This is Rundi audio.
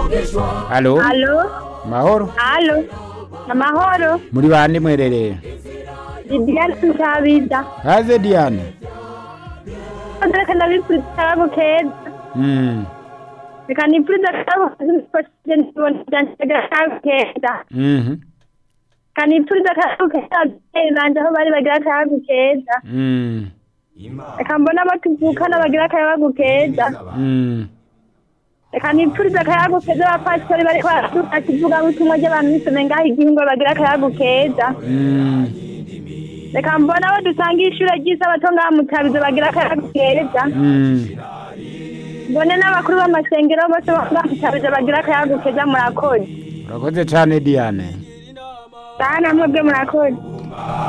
halo Halo, mahoro halo, amahoro, muri bande mwerereye Didiane Nsabida. haze diane Reka ndabifuriza akabo keza. Mm, Reka nifuriza akabo keza nibona byanje akabo keza. mhm, Reka nifuriza akabo keza ababyeyi banje aho bari bagira akabo keza. mm, Reka mbona abo tuvukana bagira akabo keza. mm. Reka nifuriza akabo keza abapasitori bariko baraduka kivuga butumwa ry'abantu b'isome ngaho igihingwa bagira akabo keza. Mm, Reka mbona abo dusanga ishure ry'isabato ngaha mu Tabizo bagira akabo keza. mm. mbone n'abakuru b'amasengero bose bamutabize bagira akayago keza murakoze urakoze cane diane sana mwebwe murakoze